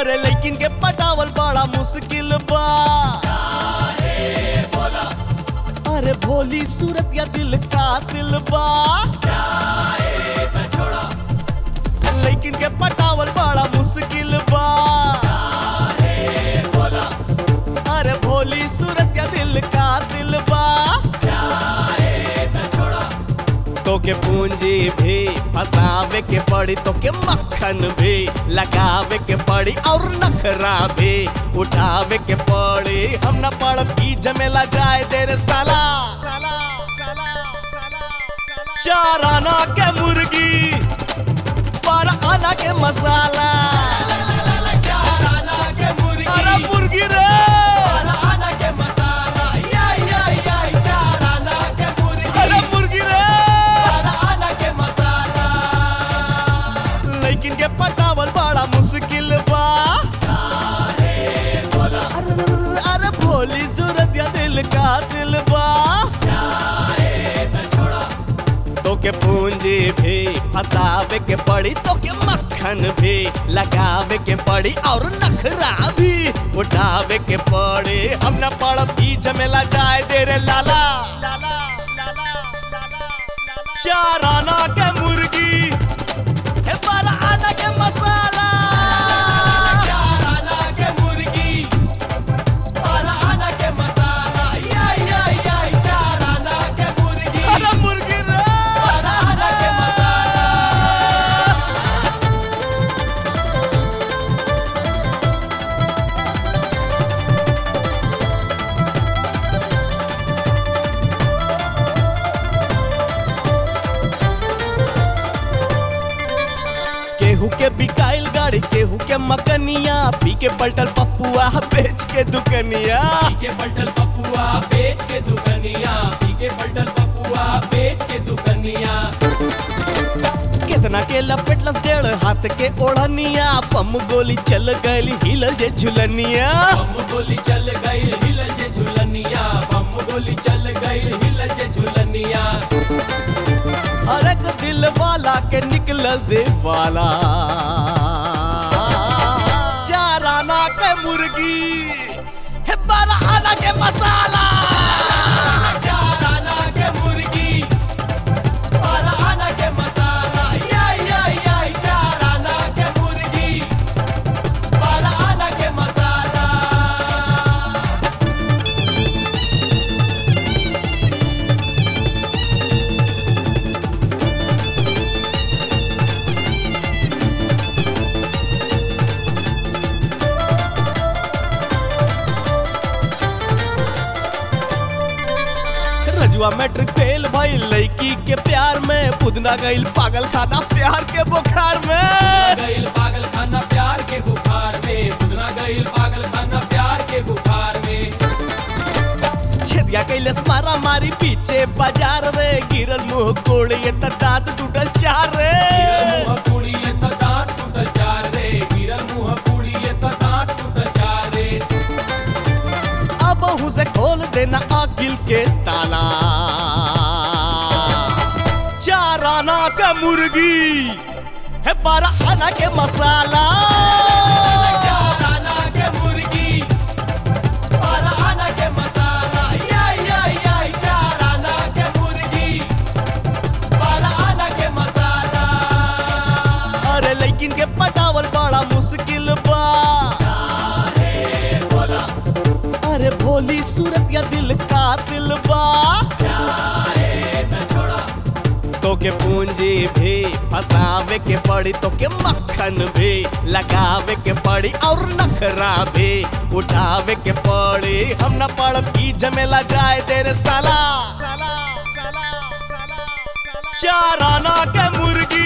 अरे लेकिन के पटावल बड़ा मुश्किल बा अरे भोली सूरत या दिल का दिल बा लेकिन के पटावल बड़ा मुश्किल बा अरे भोली सूरत या दिल का दिल बा तो के पूंजी भी फसावे के पड़ी तो के मक्खन भी लगावे के पड़ी और नखरा भी उठावे के पड़ी हम न पड़ब की जमेला जाए तेरे साला चार आना के मुर्गी पर आना के मसाला अरे मुर्गी रे अरे मुर्गी रे लेकिन के पटावल बड़ा मुश्किल बा अरे अरे भोली सूरत या दिल का दिल बा तो के पूंजी भी फसावे के पड़ी तो के मक्खन भी लगावे के पड़ी और नखरा भी उठावे के पड़ी हम न पड़ब की जमेला जाए तेरे लाला चार आना के मुर्गी हे बारह आना के मसाला अरे मुर्गी रे केहू के बिकाइल गाड़ी केहू के मकनिया पी के पलटल पपुआ बेच के दुकनिया पीके पलटल पपुआ बेच के दुकनिया पीके पलटल पपुआ बेच के दुकनिया कितना के लपेटलस डेढ़ हाथ के ओढ़निया पम गोली चल गई हिल जे झुलनिया बम गोली चल गई हिल जे झुलनिया बम गोली चल गई हिल जे झुलनिया और एक दिल वाला के निकलल दे वाला चार आना के मुर्गी हे बारह आना के मसाला चार आना के मुर्गी बारह आना के मसाला याई याई याई चार आना के मुर्गी बारह आना के मसाला रजुआ मैट्रिक फेल भाई लड़की के प्यार में पुदना गईल पागल खाना प्यार के बुखार में गईल पागल खाना प्यार के बुखार में बुदना गईल पागल खाना प्यार के बुखार में छेदिया कैलस मारा मारी पीछे बाजार रे गिरल मुंह कोड़ी त दांत टूटल चार रे गिरल मुंह कुड़ी ये तो दांत टूटल चार रे गिरल मुंह कुड़ी ये तो दांत टूटल चार रे अब हूँ से खोल देना आकिल के ताला चार आना के मुर्गी है बारह आना के मसाला चार आना के मुर्गी बारह आना के मसाला याई याई याई चार आना के मुर्गी बारह आना के मसाला अरे लेकिन के पटावल बड़ा मुश्किल बा अरे भोली सूरत या दिल का दिल बा तो के पूंजी भी फसावे के पड़ी तो के मक्खन भी लगावे के पड़ी और नखरा भी उठावे के पड़ी हम न पड़ब की जमेला जाए तेरे साला चार आना के मुर्गी